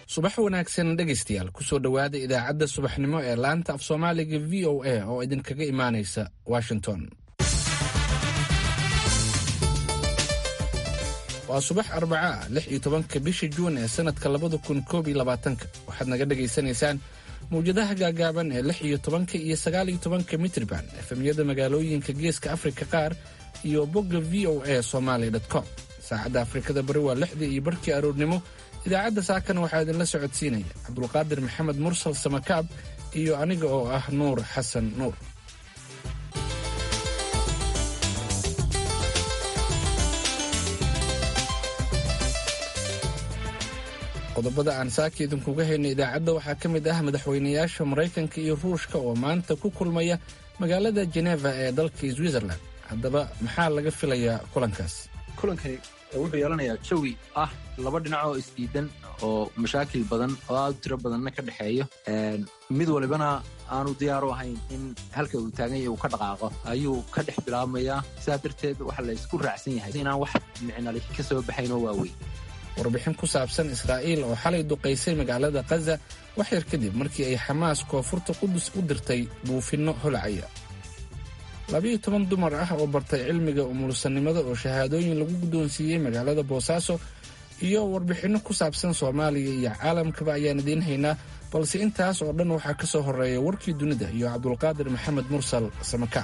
subax wanaagsan dhegaystayaal kusoo dhowaada idaacadda subaxnimo ee laanta af soomaaliga v o a oo idinkaga imaanaysa washington waa subax arbaca ah lix iyo tobanka bisha juun ee sannadka labada kun koob iyo labaatanka waxaad naga dhagaysanaysaan mawjadaha gaagaaban ee lix iyo tobanka iyo sagaal iyo tobanka mitriban efemyada magaalooyinka geeska afrika qaar iyo bogga v o a somaali com saacadda afrikada bari waa lixdii iyo barhkii aroornimo idaacadda saakana waxaa idinla socodsiinaya cabdulqaadir maxamed mursal samakaab iyo aniga oo ah nuur xasan nuur qodobada aan saaka idinkuga hayna idaacadda waxaa ka mid ah madaxweynayaasha maraykanka iyo ruushka oo maanta ku kulmaya magaalada jeneva ee dalka switzerland haddaba maxaa laga filayaa kulankaas kulankani wuxuu yeelanayaa jawi ah laba dhinac oo isdiidan oo mashaakil badan oo aad u tiro badanna ka dhexeeyo mid walibana aanu diyaaru ahayn in halka uu taagan yahay uu ka dhaqaaqo ayuu ka dhex bilaabmayaa sidaa darteed waxa la isku raacsan yahay inaan wax micnali ka soo baxayn oo waaweyn warbixin ku saabsan israa'iil oo xalay duqaysay magaalada khaza wax yar kadib markii ay xamaas koonfurta qudus u dirtay buufinno holacaya labiyo toban dumar ah oo bartay cilmiga umulsanimada oo shahaadooyin lagu guddoonsiiyey magaalada boosaaso iyo warbixinno ku saabsan soomaaliya iyo caalamkaba ayaan idiin haynaa balse intaas oo dhan waxaa ka soo horreeya warkii dunida iyo cabdulqaadir maxamed mursal samakaab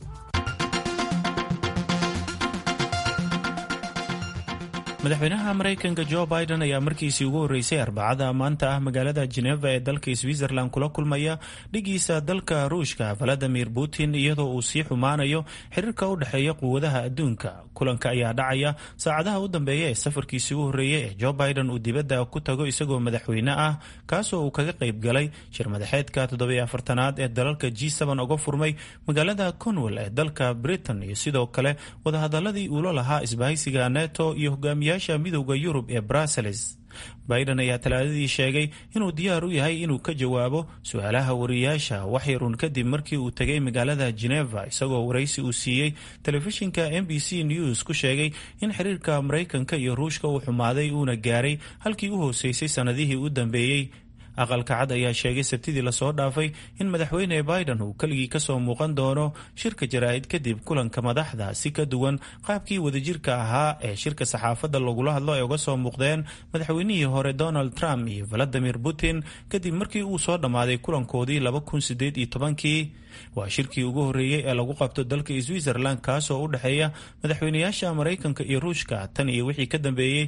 madaxweynaha maraykanka jo biden ayaa markiisii ugu horreysay arbacada maanta ah magaalada jeneva ee dalka switzerland kula kulmaya dhigiisa dalka ruushka valadimir putin iyadoo uu sii xumaanayo xiriirka u dhexeeya quwadaha adduunka kulanka ayaa dhacaya saacadaha u dambeeya ee safarkiisii u horreeyey ee jo biden uu dibadda ku tago isagoo madaxweyne ah kaasoo uu kaga qayb galay shir madaxeedka toddobiyo afartanaad ee dalalka g uga furmay magaalada conwell ee dalka britain iyo sidoo kale wadahadaladii uula lahaa isbahaysiga neto iyo hogaamiya midowda yurub ee brussels biden ayaa talaadadii sheegay inuu diyaar u yahay inuu ka jawaabo su-aalaha wariyaasha waxyarun kadib markii uu tegay magaalada geneva isagoo waraysi uu siiyey telefishinka m b c news ku sheegay in xiriirka maraykanka iyo ruushka uu xumaaday uuna gaaray halkii u hooseysay sannadihii u dambeeyey aqalka cad ayaa sheegay sabtidii lasoo dhaafay in madaxweyne biden uu keligii kasoo muuqan doono shirka jaraa'id kadib kulanka madaxda si ka duwan qaabkii wadajirka ahaa ee shirka saxaafadda lagula hadlo ay uga soo muuqdeen madaxweynihii hore donald trump iyo valadimir putin kadib markii uu soo dhammaaday kulankoodii kii waa shirkii ugu horreeyey ee lagu qabto dalka switzerland kaasoo u dhexeeya madaxweynayaasha maraykanka iyo ruushka tan iyo wixii ka dambeeyey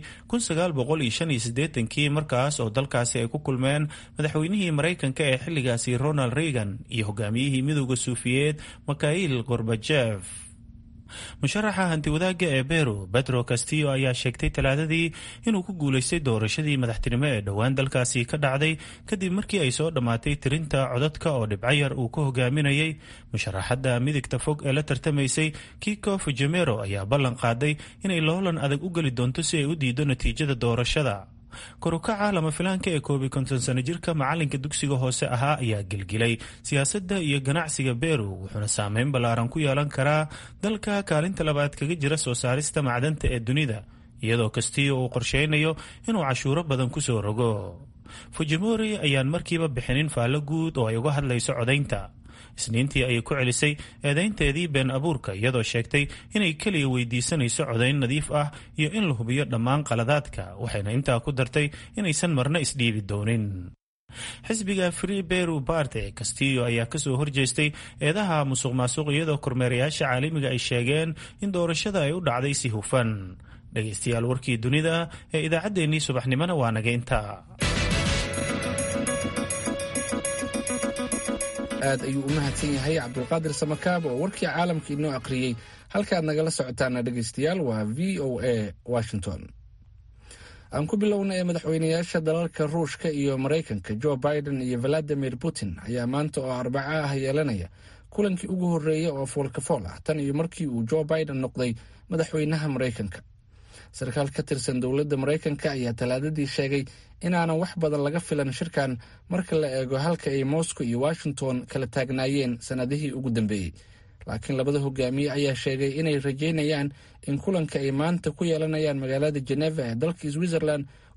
kii markaas oo dalkaasi ay ku kulmeen madaxweynihii maraykanka ee xilligaasi ronald reagan iyo hogaamiyihii midowda suufiyeed mikhail gorbajef musharaxa hantiwadaagga ee beru betro castillo ayaa sheegtay talaadadii inuu ku guulaystay doorashadii madaxtinimo ee dhowaan dalkaasi ka dhacday kadib markii ay soo dhammaatay tirinta codadka oo dhibcayar uu ka hogaaminayay musharaxadda midigta fog ee la tartamaysay kiko fujimero ayaa ballan qaaday inay loolan adag u geli doonto si ay u diido natiijada doorashada korukaca lama filaanka ee koobi konton sano jirka macalinka dugsiga hoose ahaa ayaa gelgilay siyaasadda iyo ganacsiga beru wuxuuna saameyn ballaaran ku yeelan karaa dalka kaalinta labaad kaga jira soo saarista macdanta ee dunida iyadoo kastillo uu qorsheynayo inuu cashuuro badan kusoo rogo fujimori ayaan markiiba bixinin faallo guud oo ay uga hadlayso codaynta isniintii ayay ku celisay eedaynteedii been abuurka iyadoo sheegtay inay keliya weydiisanayso codayn nadiif ah iyo in la hubiyo dhammaan qaladaadka waxayna intaa ku dartay inaysan marna isdhiibi doonin xisbiga free beru bart ee castillo ayaa kasoo horjeestay eedaha musuq maasuq iyadoo kormeerayaasha caalamiga ay sheegeen in doorashada ay u dhacday si hufan dhegaystayaal warkii dunida ee idaacaddeenii subaxnimona waa naga intaa aad ayuu u mahadsan yahay cabdulqaadir samakaab oo warkii caalamka inoo aqriyey halkaad nagala socotaana dhegaystayaal waa v o a washington aan ku bilowna ee madaxweynayaasha dalalka ruushka iyo maraykanka jo biden iyo valadimir putin ayaa maanta oo arbaco ah yeelanaya kulankii ugu horreeya oo foolkafool ah tan iyo markii uu jo biden noqday madaxweynaha maraykanka sarkaal ka tirsan dowladda maraykanka ayaa talaadadii sheegay inaanan wax badan laga filan shirkan marka la eego halka ay moscow iyo washington kala taagnaayeen sannadihii ugu dambeeyey laakiin labada hogaamiye ayaa sheegay inay rajeynayaan in kulanka ay maanta ku yeelanayaan magaalada geneva ee dalka switzerland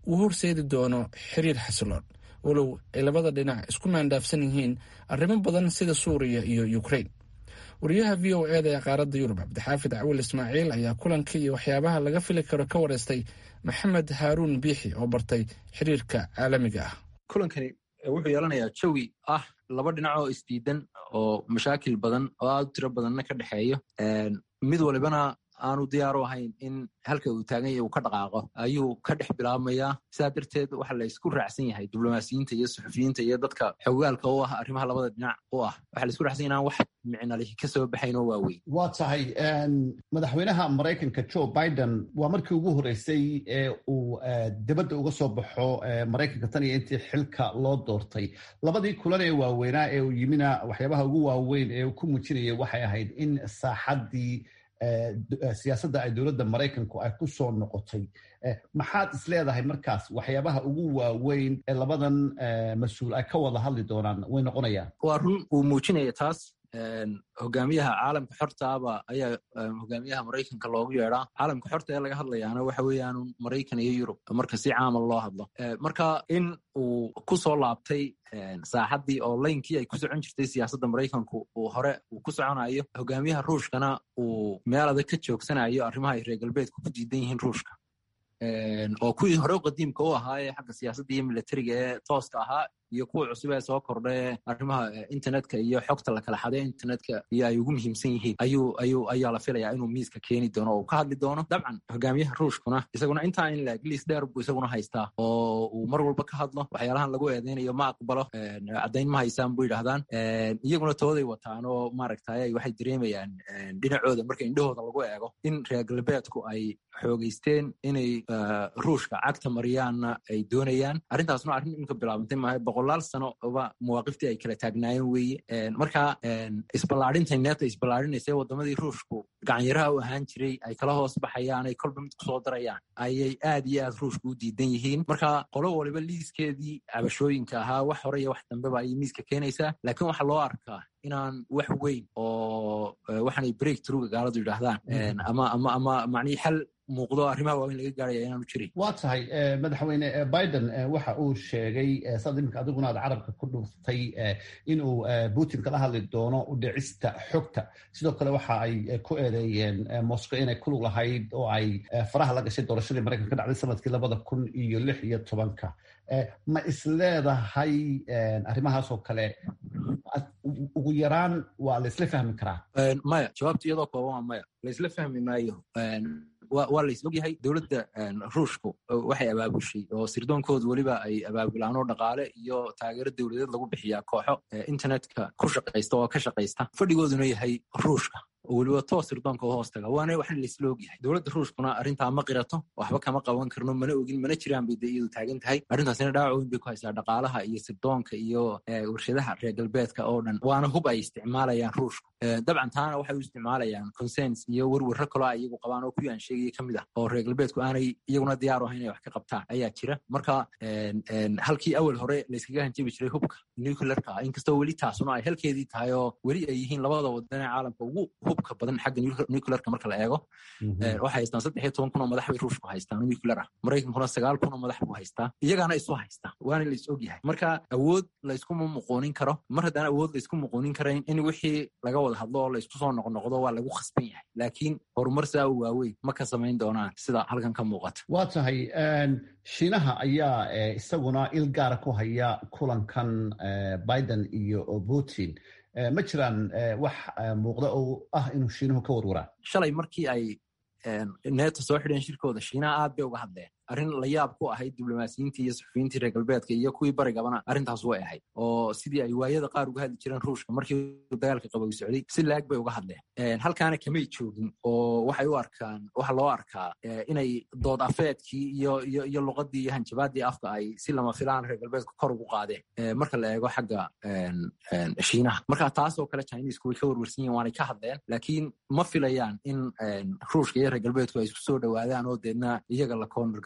uu horseedi doono xiriir xasiloon walow ay labada dhinac isku maandhaafsan yihiin arrimo badan sida suuriya iyo ukrain wariyaha v o eda ee qaaradda yurub cabdixaafid cawil ismaaciil ayaa kulankii iyo waxyaabaha laga fili karo ka wareystay maxamed haaruun biixi oo bartay xiriirka caalamiga ah kulankani wuxuu yeelanayaa jawi ah laba dhinac oo isdiidan oo mashaakil badan oo aad u tiro badanna ka dhexeeyo mid walibana aanu diyaaru ahayn in halka uu taagan yahay uu ka dhaqaaqo ayuu ka dhex bilaabmayaa sidaa darteed waxa la isku raacsan yahay diblomaasiyiinta iyo suxufiyiinta iyo dadka xogaalka u ah arrimaha labada dhinac u ah waxa la isku raacsan yahay inaan wax micnalihi ka soo baxayn oo waaweyn waa tahay madaxweynaha maraykanka joe biden waa markii ugu horreysay ee uu dibadda uga soo baxo maraykanka tan iyo intii xilka loo doortay labadii kulan ee waaweynaa ee uu yimina waxyaabaha ugu waaweyn ee uu ku muujinayay waxay ahayd in saaxaddii siyaasadda ay dowladda maraykanku ay ku soo noqotay maxaad is leedahay markaas waxyaabaha ugu waaweyn ee labadan mas-uul ay ka wada hadli doonaan way noqonayaan waa run uu muujinaya taas hogaamiyaha caalamka xortaaba ayaa hogaamiyaha maraykanka loogu yeedaa caalamka xorta ee laga hadlayaana waxa weeyaan maraykan iyo yurub marka si caama loo hadlo marka in uu ku soo laabtay saaxaddii oo laynkii ay ku socon jirtay siyaasadda maraykanku uu hore uu ku soconayo hogaamiyaha ruushkana uu meel adag ka joogsanayo arrimaha ay reer galbeedku ku diidan yihiin ruushka oo kuwii hore qadiimka u ahaa ee xagga siyaasadda iyo militariga ee tooska ahaa iyo kuwa cusub ee soo kordhae arrimaha internetka iyo xogta la kala xaday internetka iyo ay ugu muhiimsan yihiin ayuu ayuu ayaa la filayaa inuu miiska keeni doono oo uu ka hadli doono dabcan hogaamiyaha ruushkuna isaguna intaa in laeg liis dheer buu isaguna haystaa oo uu mar walba ka hadlo waxyaalahan lagu eedeynayo ma aqbalo caddayn ma haysaan buu yidhahdaan iyaguna tooday wataan oo maaragtay waxay dareemayaan dhinacooda marka indhahooda lagu eego in reer galbeedku ay xoogeysteen inay ruushka cagta mariyaanna ay doonayaan arrintaasna arrin imika bilaabantay maaha boqolaal sano oba mawaaqiftii ay kala taagnaayeen weeye marka isballaadhinta neeta isballaadhinaysa waddamadii ruushku gacanyaraha u ahaan jiray ay kala hoos baxayaan ay kolba mid kusoo darayaan ayay aad iyo aad ruushku u diidan yihiin marka qolo waliba liiskeedii cabashooyinka ahaa wax hore iyo wax dambeba ayay miiska keenaysaa laakiin waxaa loo arkaa inaan wax weyn oo waxaanay break truga gaaladu yidhaahdaan ama ama ama macnihii xal muuqdo arrimaha waaweyn laga gaaraya inaanu jirin waa tahay madaxweyne biden waxa uu sheegay saad iminka adiguna aad carabka ku dhuftay inuu putin kala hadli doono u dhicista xogta sidoo kale waxa ay ku eedeeyeen moscow inay kulug lahayd oo ay faraha la gashay doorashadii maraykanka ka dhacday sanadkii labada kun iyo lix iyo tobanka ma isleedahay arrimahaasoo kale ugu yaraan waa la isla fahmi karaa maya jawaabta iyadoo kooban waa maya la isla fahmi maayo waa la is ogyahay dowladda ruushku waxay abaabushay oo sirdoonkoodu weliba ay abaabulaan oo dhaqaale iyo taageero dowladeed lagu bixiyaa kooxo internetka ku shaqaysta oo ka shaqaysta fadhigooduna yahay ruushka oo weliba toos sirdoonka u hoos taga waana waxna laisla ogyahay dowladda ruushkuna arrintaa ma qirato waxba kama qaban karno mana ogin mana jiraan bay de iyadu taagan tahay arrintaasina dhaawac weyn bay ku haysaa dhaqaalaha iyo sirdoonka iyo warshadaha reer galbeedka oo dhan waana hub ay isticmaalayaan ruushku dabcan taana waxay u isticmaalayaan consens iyo werwerro kaloo ay iyagu qabaan oo kuwii aan sheegaya ka mid ah oo reer galbeedku aanay iyaguna diyaar u ahayn inay wax ka qabtaan ayaa jira marka halkii awal hore layskaga hanjabi jiray hubka nuclearka inkastoo weli taasuna ay halkeedii tahay oo weli ay yihiin labada wadan ee caalamka ugu hubka badan xagga nuclearka marka la eego waxay haystaan saddex iyo toban kun oo madax bay ruushku haystaan oo nuclear ah maraykankuna sagaal kun oo madax buu haystaa iyagaana isu haystaa waana la is ogyahay marka awood layskuma muquunin karo mar haddaan awood laysku muquunin karayn in wixii laga wada hadlo oo laysku soo noqnoqdo waa lagu khasban yahay laakiin horumar saa u waaweyn ma ka samayn doonaan sida halkan ka muuqata waa tahay shiinaha ayaa isaguna il gaara ku haya kulankan biden iyo putin ma jiraan wax muuqda oo ah inuu shiinuhu ka warwaraan shalay markii ay neeta soo xidheen shirkooda shiinaha aad bay uga hadleen arrin la yaab ku ahayd diblomaasiyiintii iyo suxufiyiintii reer galbeedka iyo kuwii barigabana arrintaas way ahayd oo sidii ay waayada qaar uga hadli jireen ruushka markii dagaalka qabow socday si laag bay uga hadleen halkaana kamay joogin oo waxay u arkaan waxa loo arkaa inay dood afeedkii iyo iyo iyo luqadii iyo hanjabaadii afka ay si lama filaan reer galbeedka kor ugu qaadeen marka la eego xagga shiinaha marka taasoo kale chinisku way ka warwarsan yihin waanay ka hadleen laakiin ma filayaan in ruushka iyo reer galbeedku ay isku soo dhowaadaan oo deedna iyaga la koonargare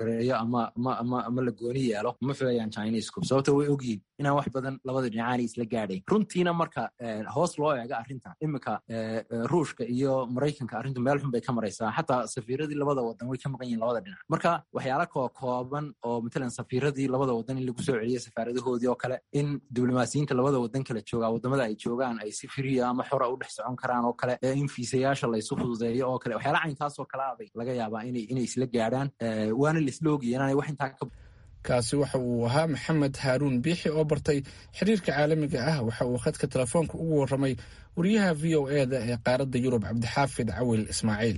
gareeyo ama ama ama ama la gooni yeelo ma filayaan chinesku sababto way ogyihin inaan wax badan labada dhinacaanay isla gaadhayn runtiina marka hoos loo eego arrintan iminka ruushka iyo maraykanka arrintu meel xun bay ka maraysaa xataa safiiradii labada wadan way ka maqan yihin labada dhinac marka waxyaala koo kooban oo matalan safiiradii labada wadan in lagu soo celiyo safaaradahoodii oo kale in diblomaasiyiinta labada wadan kala joogaa wadamada ay joogaan ay si firiya ama xora u dhex socon karaan oo kale in fiisayaasha laysu fududeeyo oo kale waxyaala caynkaasoo kale abay laga yaabaa inay isla gaadhaan waana laisla ogaya inaanay wax intaa ka kaasi waxa uu ahaa maxamed haaruun biixi oo bartay xiriirka caalamiga ah waxa uu khadka telefoonka ugu warramay wariyaha v o e da ee qaaradda yurub cabdixaafid cawil ismaaciil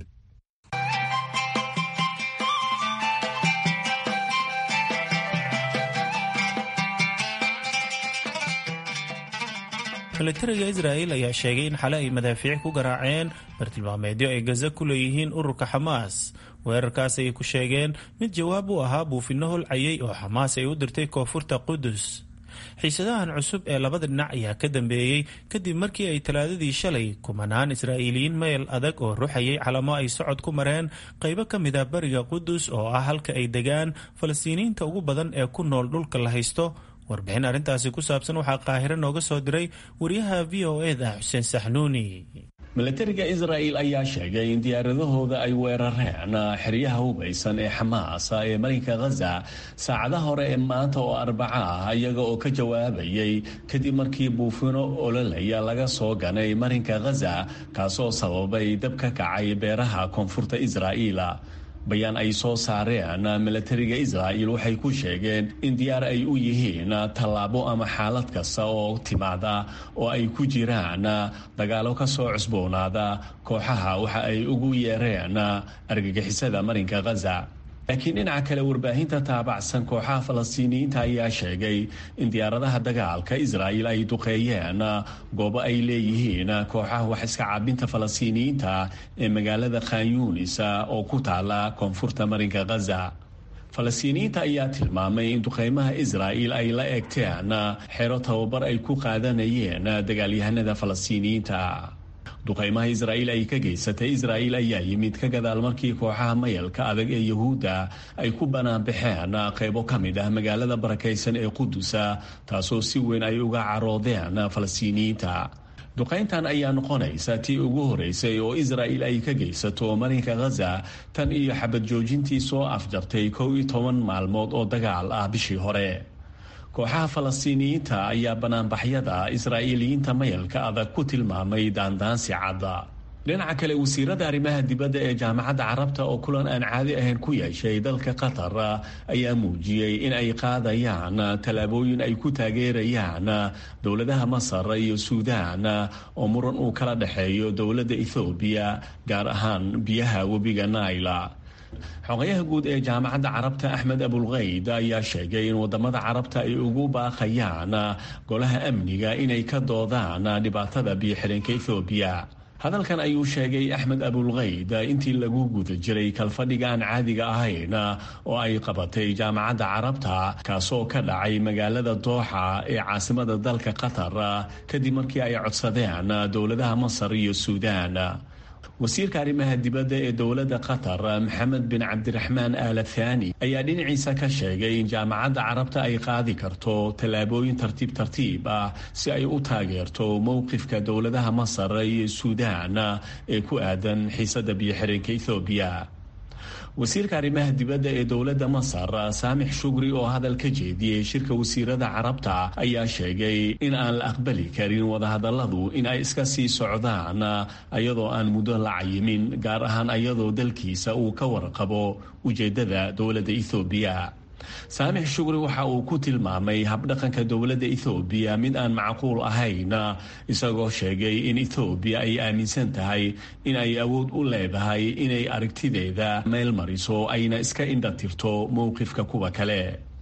milatariga israa'il ayaa sheegay in xale ay madaafiic ku garaaceen bartilmaameedyo ay gaza ku leeyihiin ururka xamaas weerarkaas ayay ku sheegeen mid jawaab u ahaa buufinno holcayay oo xamaas ay u dirtay koonfurta qudus xiisadahan cusub ee labada dhinac ayaa ka dambeeyey kadib markii ay talaadadii shalay kumanaan israa'iiliyiin meel adag oo ruxayay calamo ay socod ku mareen qaybo ka mid ah bariga qudus oo ah halka ay degaan falastiiniyiinta ugu badan ee ku nool dhulka la haysto warbixin arrintaasi ku saabsan waxaa qaahiro nooga soo diray wariyaha v o e da xuseen saxnuuni milatariga israa'il ayaa sheegay in diyaaradahooda ay weerareen xeryaha hubaysan ee xamaas ee marinka khaza saacadaha hore ee maanta oo arbaca ah iyaga oo ka jawaabayay kadib markii buufino ololaya laga soo ganay marinka khaza kaasoo sababay dab ka kacay beeraha koonfurta israa'iila bayaan ay soo saareen milatariga israa'il waxay ku sheegeen in diyaar ay u yihiin tallaabo ama xaalad kasta oo timaada oo ay ku jiraan dagaalo ka soo cusboonaada kooxaha waxa ay ugu yeereen argagixisada marinka khaza laakiin dhinaca kale warbaahinta taabacsan kooxaha falastiiniyiinta ayaa sheegay in diyaaradaha dagaalka israa'il ay duqeeyeen goobo ay leeyihiin kooxaha wax iska caabinta falastiiniyiinta ee magaalada khanyunis oo ku taala koonfurta marinka khaza falastiiniyiinta ayaa tilmaamay in duqeymaha israa'il ay la eegteen xero tababar ay ku qaadanayeen dagaalyahanada falastiiniyiinta duqeymaha israa'iil ay ka geysatay israa'iil ayaa yimid ka gadaal markii kooxaha mayalka adag ee yuhuudda ay ku banaanbaxeen qaybo ka mid ah magaalada barakaysan ee qudusa taasoo si weyn ay uga caroodeen falastiiniyiinta duqayntan ayaa noqonaysa tii ugu horeysay oo israa'il ay ka geysato marinka khaza tan iyo xabad joojintii soo afjartay kow iyo toban maalmood oo dagaal ah bishii hore kooxaha falastiiniyiinta ayaa banaanbaxyada israa'iiliyiinta mayalka adag ku tilmaamay daandaansi cadda dhinaca kale wasiirada arrimaha dibadda ee jaamacadda carabta oo kulan aan caadi ahayn ku yeeshay dalka qatar ayaa muujiyey in ay qaadayaan tallaabooyin ay ku taageerayaan dowladaha masar iyo suudaan oo muran uu kala dhexeeyo dowladda ethoobiya gaar ahaan biyaha webiga naila xogayaha guud ee jaamacadda carabta axmed abulkayd ayaa sheegay in wadamada carabta ay ugu baaqayaan golaha amniga inay ka doodaan dhibaatada biyo-xidheenka ethoobiya hadalkan ayuu sheegay axmed abulkayd intii lagu guda jiray kalfadhiga aan caadiga ahayn oo ay qabatay jaamacadda carabta kaasoo ka dhacay magaalada dooxa ee caasimada dalka qatar kadib markii ay codsadeen dowladaha masar iyo suudaan wasiirka arrimaha dibadda ee dowladda qatar maxamed bin cabdiraxmaan aala thani ayaa dhinaciisa ka sheegay in jaamacadda carabta ay qaadi karto tallaabooyin tartiib tartiib ah si ay u taageerto mowqifka dowladaha masar iyo suudaan ee ku aadan xiisadda biyo-xireenka ethoobiya wasiirka arrimaha dibadda ee dowladda masar saamix shugri oo hadal ka jeediyey shirka wasiirada carabta ayaa sheegay in aan la aqbali karin wadahadalladu in ay iska sii socdaan ayadoo aan muddo la cayimin gaar ahaan ayadoo dalkiisa uu ka warqabo ujeeddada dowladda ethoobiya saamix shugri waxa uu ku tilmaamay habdhaqanka dowladda ethoobiya mid aan macquul ahayn isagoo sheegay in ethoobiya ay aaminsan tahay in ay awood u leedahay inay aragtideeda meel mariso ayna iska indhatirto mowqifka kuwa kale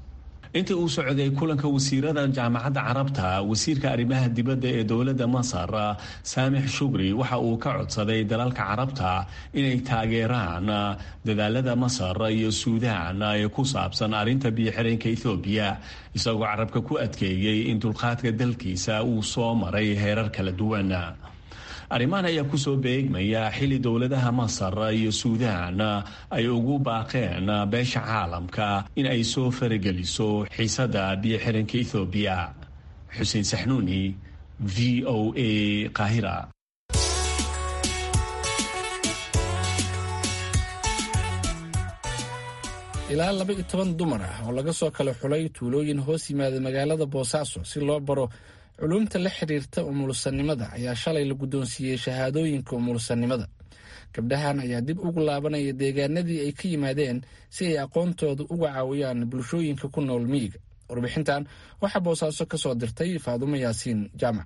intii uu socday kulanka wasiirada jaamacadda carabta wasiirka arrimaha dibadda ee dowladda masar saamix shugri waxa uu ka codsaday dalalka carabta inay taageeraan dadaalada masar iyo suudaan ee ku saabsan arrinta biyo-xireenka ethoobiya isagoo carabka ku adkeeyey in dulqaadka dalkiisa uu soo maray heerar kala duwan arrimahan ayaa kusoo beegmaya xilli dowladaha masar iyo suudaan ay ugu baaqeen beesha caalamka in ay soo farageliso xiisada biyo xiranka ethoobiya xuseen saxnuuni v o a qaahira ilaa laba iyo toban dumar ah oo laga soo kala xulay tuulooyin hoos yimaada magaalada boosaaso si loo baro culumta la xiriirta umulsanimada ayaa shalay la guddoonsiiyey shahaadooyinka umulsanimada gabdhahan ayaa dib ugu laabanaya deegaanadii ay ka yimaadeen si ay aqoontooda uga caawiyaan bulshooyinka ku nool miyiga warbixintan waxaa boosaaso ka soo dirtay faadumo yaasiin jaamac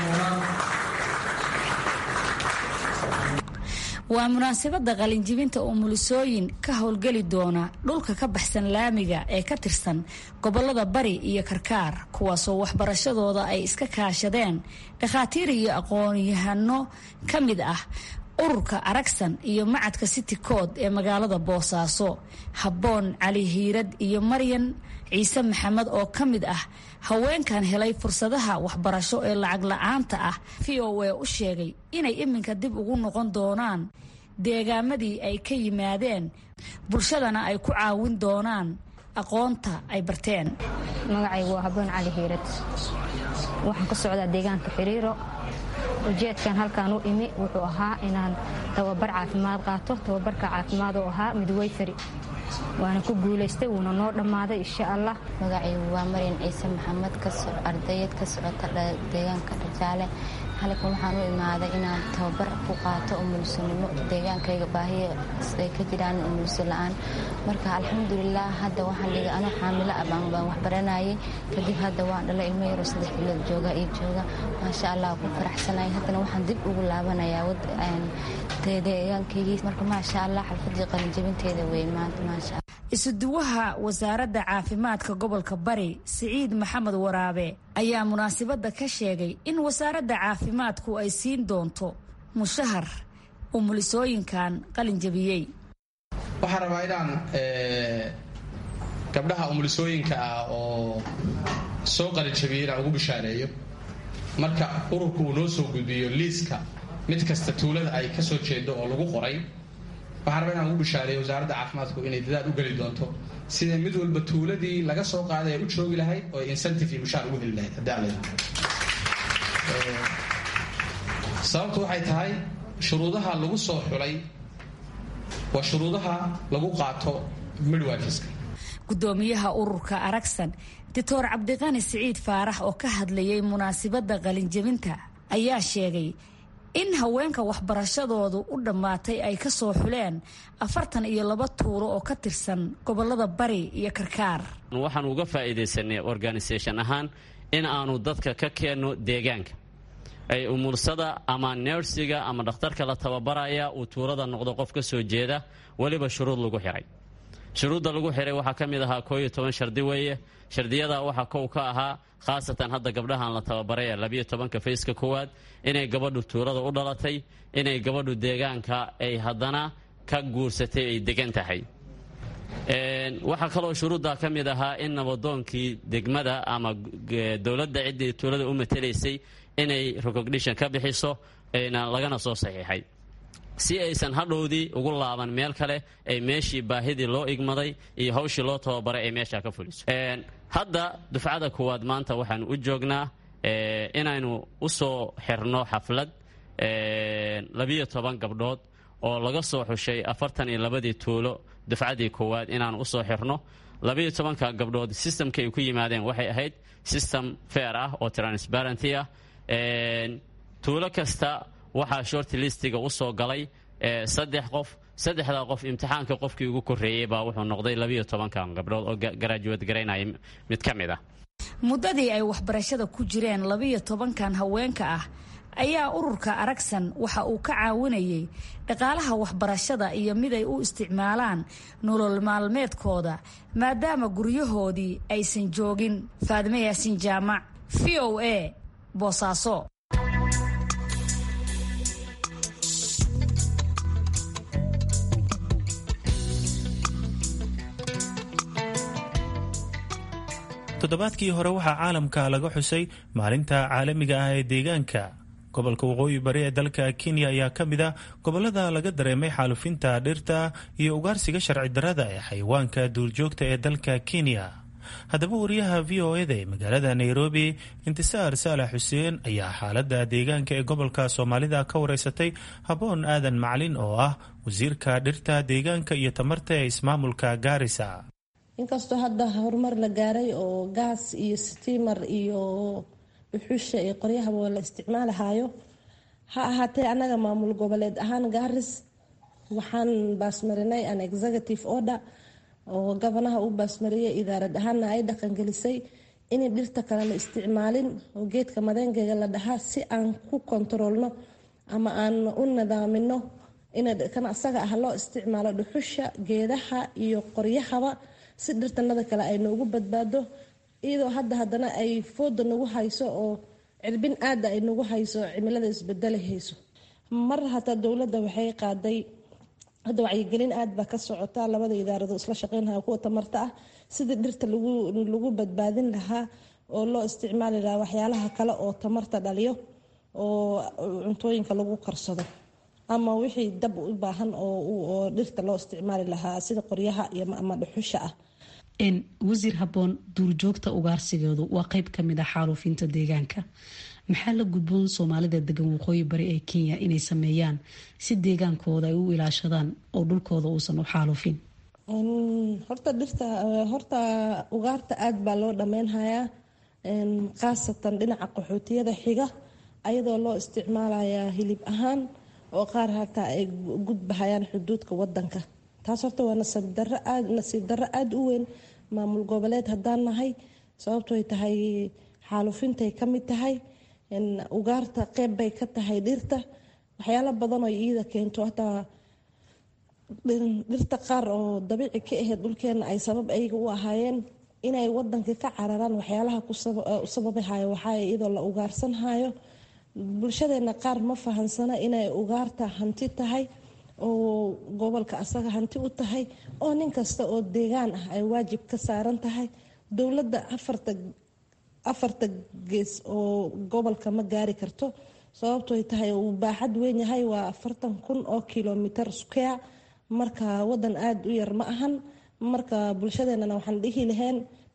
waa munaasabadda qalinjibinta umulisooyin ka howlgeli doona dhulka ka baxsan laamiga ee ka tirsan gobolada bari iyo karkaar kuwaasoo waxbarashadooda ay iska kaashadeen dhakhaatiir iyo aqoon-yahano ka mid ah ururka aragsan iyo macadka city kood ee magaalada boosaaso habboon cali hiirad iyo maryan ciise maxamed oo ka mid ah haweenkan helay fursadaha waxbarasho ee lacag la-aanta ah v o a u sheegay inay iminka dib ugu noqon doonaan deegaamadii ay ka yimaadeen bulshadana ay ku caawin doonaan aqoonta ay barteen magacaygu waa habboon cali hiirad waxaan ka socdaa deegaanka xiriiro ujeedkan halkaan u imi wuxuu ahaa inaan tababar caafimaad qaato tababarka caafimaad oo ahaa midwayfari waana ku guulaystay wuuna noo dhammaaday insha allah magacaygu waa maryan ciise maxamed ardayad ka socota deegaanka dhajaale halkan waxaan u imaaday inaan tababar ku qaato umulsanimo deegaankayga baahiya ay ka jiraan umulso la-aan marka alxamdulilah hadda waxaan dhigay anoo xaamilo ah baan waxbaranayay kadib hadda waan dhala ilmo yaroo saddex bilood jooga iyo jooga maasha allah ku faraxsanay haddana waxaan dib ugu laabanayaa deegaankaygii marka maasha allah xalfadii qalinjabinteeda wey maanta maasha isuduwaha wasaaradda caafimaadka gobolka bari siciid maxamed waraabe ayaa munaasabadda ka sheegay in wasaaradda caafimaadku ay siin doonto mushahar umulisooyinkan qalinjabiyey waxaan rabaa inaan gabdhaha umulisooyinka ah oo soo qalinjabiyey inaan ugu bishaareeyo marka ururku uu noo soo gudbiyo liiska mid kasta tuulada ay ka soo jeedo oo lagu qoray waxaan rabaa inaan ugu bishaareeyo wasaaradda caafimaadku inay dadaal u geli doonto sida mid walba tuuladii laga soo qaaday ay u joogi lahayd oo incentive iyo mushaar ugu heli lahayd haddii aan leedahay sababtu waxay tahay shuruudaha lagu soo xulay waa shuruudaha lagu qaato midwifiska gudoomiyaha ururka aragsan doctor cabdiqani siciid faarax oo ka hadlayay munaasabadda qalinjabinta ayaa sheegay in haweenka waxbarashadoodu u dhammaatay ay ka soo xuleen afartan iyo laba tuulo oo ka tirsan gobolada bari iyo karkaar waxaan uga faa'iidaysanay organisation ahaan in aanu dadka ka keenno deegaanka ay umursada ama neersiga ama dhakhtarka la tababaraya uu tuulada noqdo qof ka soo jeeda weliba shuruud lagu xihay shuruudda lagu xihay waxaa ka mid ahaa koo iyo toban shardi weeye shardiyada waxaa kow ka ahaa khaasatan hadda gabdhahan la tababaray ee labiyo tobanka fayska koowaad inay gabadhu tuulada u dhalatay inay gabadhu deegaanka ay haddana ka guursatay ay degan tahay waxaa kaloo shuruudda ka mid ahaa in nabadoonkii degmada ama dowladda ciddii tuulada u matelaysay inay recognition ka bixiso lagana soo saxiixay si aysan hadhowdii ugu laaban meel kale ay meeshii baahidii loo igmaday iyo hawshii loo tababaray ay meeshaa ka fuliso hadda dufcada kuwaad maanta waxaanu u joognaa inaynu u soo xirno xaflad labiyo toban gabdhood oo laga soo xushay afartan iyo labadii tuulo dufcadii koowaad inaanu usoo xirno labiyo tobanka gabdhood systemka ay ku yimaadeen waxay ahayd system fair ah oo transparenty ah tuulo kasta waxaa short listiga usoo galay saddex qof saddexdaa qof imtixaanka qofkii ugu koreeyey baa wuxuu noqday labiyo tobankan gabdhood oo garaajuwad garaynaya mid ka mid ah muddadii ay waxbarashada ku jireen labiyo tobankan haweenka ah ayaa ururka aragsan waxa uu ka caawinayay dhaqaalaha waxbarashada iyo mid ay u isticmaalaan nolol maalmeedkooda maadaama guryahoodii aysan joogin faadime yaasin jaamac v o a boosaaso toddobaadkii hore waxaa caalamka laga xusay maalinta caalamiga ah ee deegaanka gobolka waqooyi bari ee dalka kenya ayaa ka mid ah gobolada laga dareemay xaalufinta dhirta iyo ugaarsiga sharci darada ee xayawaanka duurjoogta ee dalka kenya haddaba wariyaha v o eda ee magaalada nairobi intisaar saalax xuseen ayaa xaalada deegaanka ee gobolka soomaalida ka wareysatay haboon aadan macalin oo ah wasiirka dhirta deegaanka iyo tamarta ee ismaamulka gaarisa inkastoo hadda horumar la gaaray oo gaas iyo stiimar iyo dhuxusha iyo qoryahaba la isticmaalahayo ha ahaatee annaga maamul goboleed ahaan gaaris waxaan baasmarinay an executive order oo gabanaha u baasmariyay idaarad ahaana ay dhaqangelisay inay dhirta kale la isticmaalin oo geedka madeengeega la dhahaa si aan ku kontaroolno ama aan u nidaamino kan asaga ah loo isticmaalo dhuxusha geedaha iyo qoryahaba si dhirtanada kale ay noogu badbaado iyadoo hadda haddana ay fooda nagu hayso oo cirbin aada ay nagu hayso cimilada isbedelahayso mar hataa dowladda waxay qaaday hadda wacyigelin aad baa ka socota labada idaarado isla shaqeynaya kuwa tamarta ah sidii dhirta lagu badbaadin lahaa oo loo isticmaali lahaa waxyaalaha kale oo tamarta dhaliyo oo cuntooyinka lagu karsado ama wixii dab u baahan oo dhirta loo isticmaali lahaa sida qoryaha ama dhuxusha ah wasiir haboon duurjoogta ugaarsigeedu waa qeyb kamid a xaaluufinta deegaanka maxaa la gudboon soomaalida degan waqooyi bari ee kenya inay sameeyaan si deegaankooda ay u ilaashadaan oo dhulkooda uusan u xaalufin horta dhirta horta ugaarta aad baa loo dhammeynhayaa khaasatan dhinaca qaxootiyada xiga ayadoo loo isticmaalayaa hilib ahaan oo qaar hataa ay gudbahayaan xuduudka wadanka taas horta waa nasiib darro aada u weyn maamul goboleed haddaan nahay sababtoy tahay xaalufintay ka mid tahay ugaarta qeyb bay ka tahay dhirta waxyaalo badan oo iida keento hataa dhirta qaar oo dabiici ka ahayd dhulkeena ay sabab ayaga u ahaayeen inay wadanka ka cararaan waxyaalaha u sababahayo waxaa iyadoo la ugaarsanhayo bulshadeena qaar ma fahansana inay ugaarta hanti tahay oo gobolka asaga hanti u tahay oo nin kasta oo deegaan ah ay waajib ka saaran tahay dowladda afarta afarta gees oo gobolka ma gaari karto sababtoy tahay uu baaxad weyn yahay waa afartan kun oo kilomitr square marka wadan aada u yar ma ahan marka bulshadeenana waxaan dhihi laheen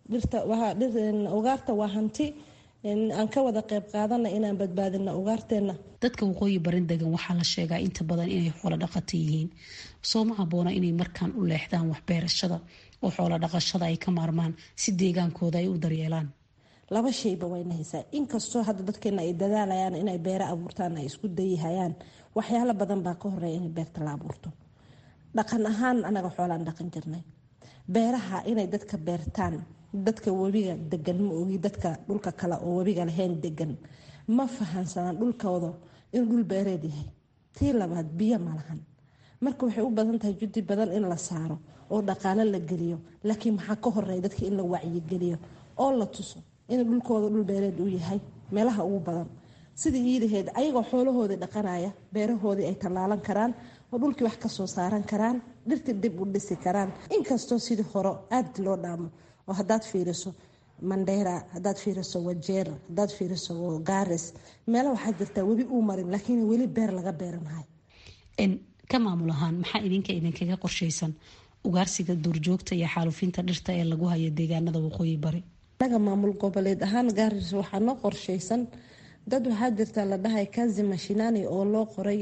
ugaarta waa hanti aan ka wada qeyb qaadana inaan badbaadino ugaarteena dadka waqooyi barin degan waxaa la sheegaa inta badan inay xoolo dhaqato yihiin soo ma haboona inay markaan u leexdaan waxbeerashada oo xoolo dhaqashada ay ka maarmaan si deegaankooda ay u daryeelaan laba shayba wayna haysaa inkastoo hadda dadkeena ay dadaalayaan inay beero abuurtaan ay isku dayihayaan waxyaalo badan baa ka horeeya in beerta la abuurto dhaqan ahaan anaga xoolaan dhaqan jirnay beeraha inay dadka beertaan dadka webiga degan ma ogi dadka dhulka kale oo webiga lahayn degan ma fahansanaan dhulkooda inuu dhul beereed yahay tii labaad biyo ma lahan marka waxay u badan tahay judi badan in la saaro oo dhaqaalo la geliyo laakiin maxaa ka horeeya dadka in la wacyigeliyo oo la tuso inuu dhulkooda dhul beereed uu yahay meelaha ugu badan sidii iidaheed ayagoo xoolahoodii dhaqanaya beerahoodii ay tallaalan karaan oo dhulkii wax kasoo saaran karaan dhirtii dib u dhisi karaan inkastoo sidii hore aada loo dhaamo oo hadaad fiiriso mandheera hadaad fiiriso wajeer hadaad fiiriso gaaris meelo waxaa jirtaa webi uu marin laakiin weli beer laga beeranahay ka maamul ahaan maxaa idinka idinkaga qorshaysan ugaarsiga duurjoogta iyo xaalufinta dhirta ee lagu hayo deegaanada waqooyi bari anaga maamul goboleed ahaan gaaris waxaa noo qorshaysan dad waxaa jirta la dhahay kazi mashinani oo loo qoray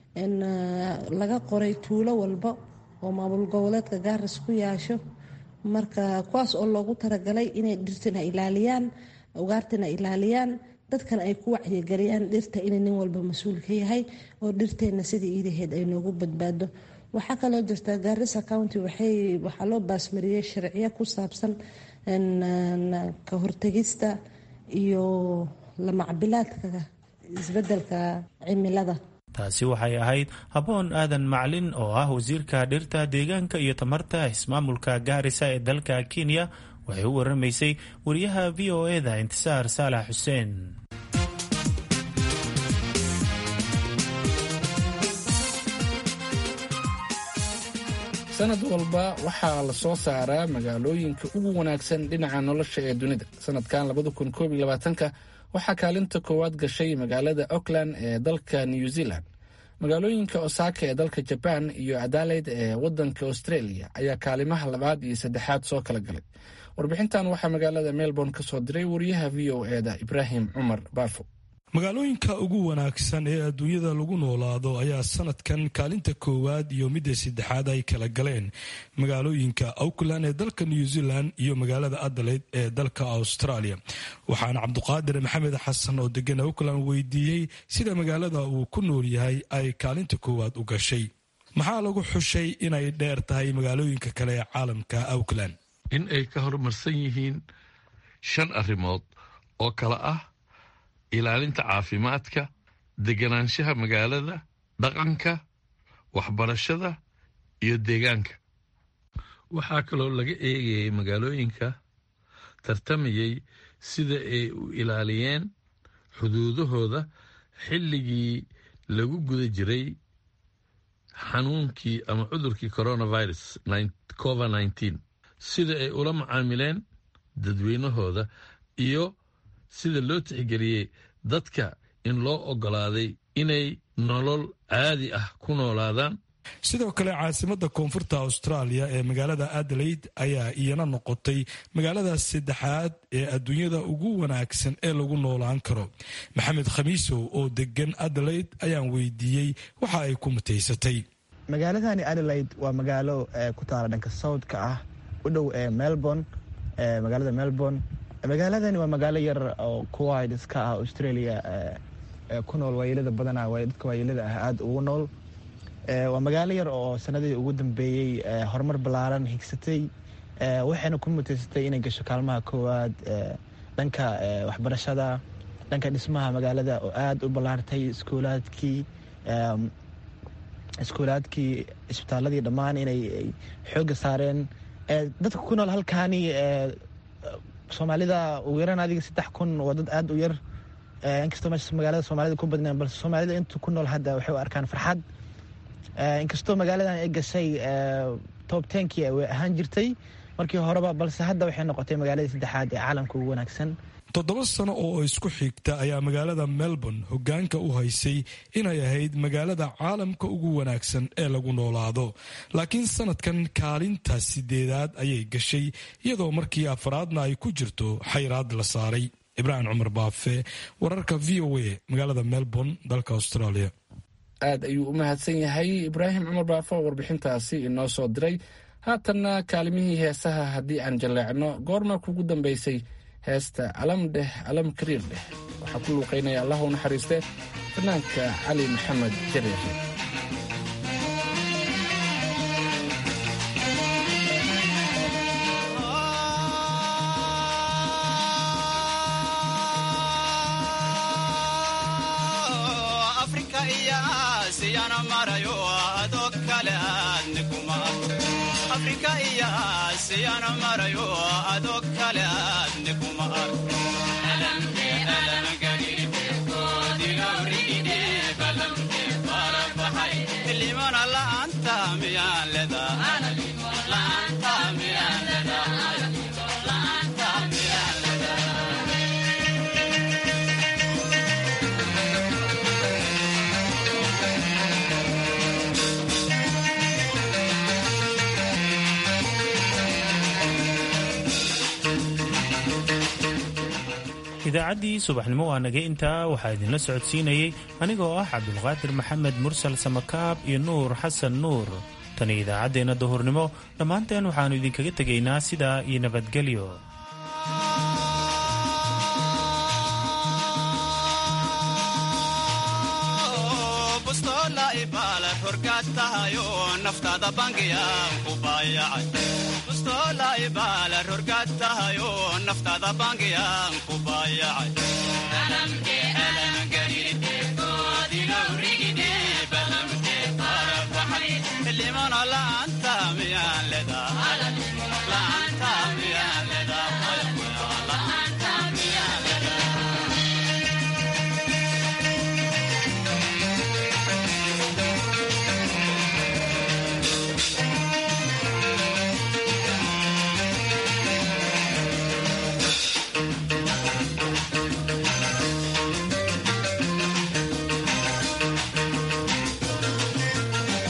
laga qoray tuulo walba oo maamul goboleedka gaaris ku yaasho marka kuwaas oo loogu talagalay inay dhirtina ilaaliyaan ugaartina ilaaliyaan dadkana ay ku wacyigeliyaan dhirta inay nin walba mas-uul ka yahay oo dhirteena sidii iidaheed ay noogu badbaado waxaa kaloo jirta gaarisa county waxaa loo baasmariyey sharciyo ku saabsan ka hortegista iyo lamacbilaadka isbedelka cimilada taasi waxay ahayd haboon aadan maclin oo ah wasiirka dhirta deegaanka iyo tamarta ismaamulka gaarisa ee dalka kenya waxay u waramaysay wariyaha v o eda intisaar saalax xuseen sanad walba waxaa la soo saaraa magaalooyinka ugu wanaagsan dhinaca nolosha ee dunida sanadkan labada kun koob iyo labaatanka waxaa kaalinta koowaad gashay magaalada auckland ee dalka new zealand magaalooyinka osaka ee dalka jaban iyo adalaid ee wadanka australia ayaa kaalimaha labaad iyo saddexaad soo kala galay warbixintan waxaa magaalada melbourne ka soo diray wariyaha v o eda ibraahim cumar baafo magaalooyinka ugu wanaagsan ee adduunyada lagu noolaado ayaa sanadkan kaalinta koowaad iyo midda saddexaad ay kala galeen magaalooyinka auckland ee dalka new zealand iyo magaalada adelaide ee dalka australia waxaana cabduqaadir maxamed xasan oo degan auckland weydiiyey sida magaalada uu ku nool yahay ay kaalinta koowaad u gashay maxaa lagu xushay inay dheer tahay magaalooyinka kale ee caalamka auckland in ay ka horumarsan yihiin shan arrimood oo kale ah ilaalinta caafimaadka deganaanshaha magaalada dhaqanka waxbarashada iyo deegaanka waxaa kaloo laga eegayay magaalooyinka tartamayay sida ay u ilaaliyeen xuduudahooda xilligii lagu guda jiray xanuunkii ama cudurkii coronavirus covid nneteen sida ay ula macaamileen dadweynahooda iyo sida loo tixgeliyey dadka in loo oggolaaday inay nolol caadi ah ku noolaadaan sidoo kale caasimadda koonfurta austraaliya ee magaalada adelaide ayaa iyana noqotay magaalada saddexaad ee adduunyada ugu wanaagsan ee lagu noolaan karo maxamed khamiisow oo degan adelaide ayaan weydiiyey waxa ay ku mutaysatay magaaladani adelaide waa magaalo ku taala dhanka southka ah u dhow ee melbourne magaalada melbourne magaaladani waa magaalo yar oo kuwid iska ah australia ku nool waayelada badana dadka waayelada ah aada ugu nool waa magaalo yar oo sanadii ugu dambeeyey horumar ballaaran higsatay waxayna ku mutaysatay inay gasho kaalmaha koowaad dhanka waxbarashada dhanka dhismaha magaalada oo aada u ballaartay iskuulaadkii iskuulaadkii isbitaaladii dhammaan inay xoogga saareen dadka ku nool halkaani soomaalida ugu yaraan adiga saddex kun waa dad aada u yar inkastoo meesha magaalada soomaalida ku badneen balse soomaalida intu ku nool hadda waxay u arkaan farxad inkastoo magaaladan ay gashay tob tenkii way ahaan jirtay markii horeba balse hadda waxay noqotay magaaladii saddexaad ee caalamka ugu wanaagsan toddoba sano oo isku xigta ayaa magaalada melbourne hoggaanka u haysay inay ahayd magaalada caalamka ugu wanaagsan ee lagu noolaado laakiin sanadkan kaalinta sideedaad ayay gashay iyadoo markii afraadna ay ku jirto xayraad la saaray ibraahim cumar baafe wararka v o a magaalada melbourne dalka australia aad ayuu u mahadsan yahay ibraahim cumar baafo oo warbixintaasi inoo soo diray haatanna kaalimihii heesaha haddii aan jaleecno goorma kugu dambaysay heesta alam dheh alam kariir dheh waxaa ku luuqaynaya allah u naxariiste fanaanka cali maxamed jareexe idaacaddii subaxnimo waa naga intaa waxaa idinla socodsiinayey anigoo ah cabdulqaadir maxamed mursal samakaab iyo nuur xasan nuur tani idaacaddeenna duhurnimo dhammaanteen waxaannu idinkaga tegaynaa sidaa iyo nabadgelyo naftaada bangiyaan ku baayacay